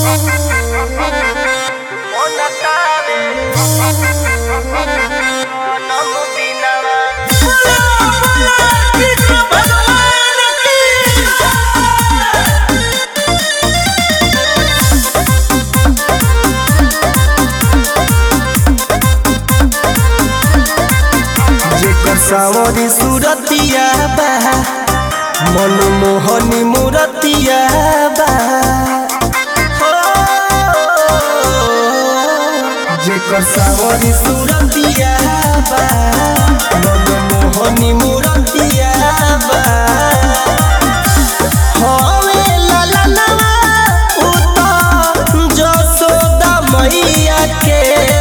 जेकर सावरी सुरतिया बा मनमोहनी मूरतिया बा हो। जेकर सावरी सुरतिया बा मनमोहनी मूरतिया बा हवे ललनवा उत जसोदा मैया के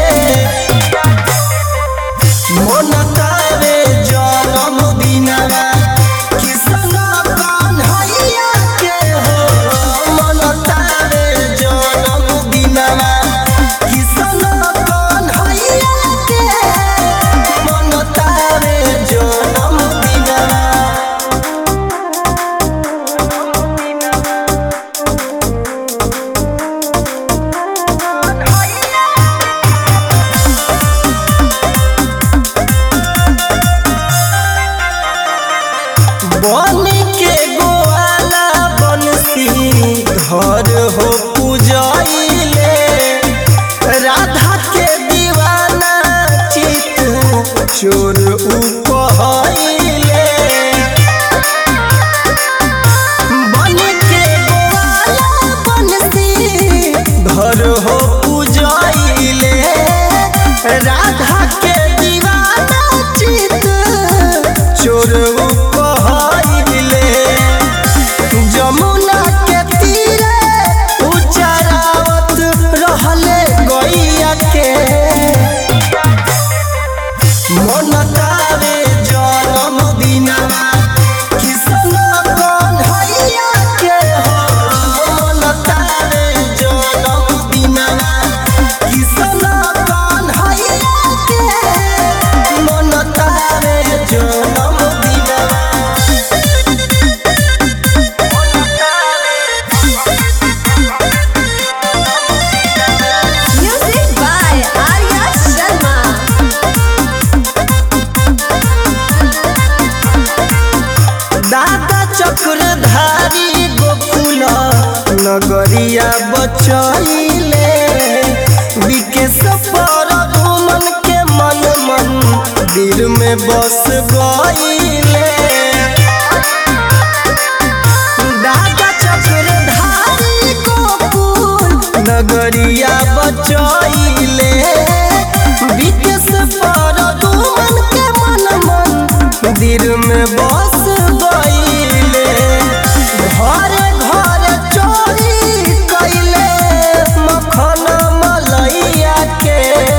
मनतावे जनम दिनवा किसन कन्हैया के हो मनतावे जनम दिनवा किसन कन्हैया के मनतावे जनम दिनवा बन के गोवाला बनसी धर हो पूजैले राधा के दीवाना चित चोर उपहैले बन के गोवाला बनसी धर हो पूजैले राधा के दीवाना चित चोर उपहैले जमुना के तीरे उचरावत रहले गैया के मनतावे जनम दिनवा किसन कन्हैया के हो मनतावे जनम दिनवा किसन कन्हैया के मनतावे जनम दिनवा Music by Arya Sharma. दादा चक्रधारी गोकुल नगरिया बचैले विकेश पर घुमन के मन मन दिल में बस गईले दादा चक्रधारी गोकुल नगरिया बचैले विकेश पर घुमन के मन मन दिल में बस गईले घर घर चोरी कैले मखन मलैया के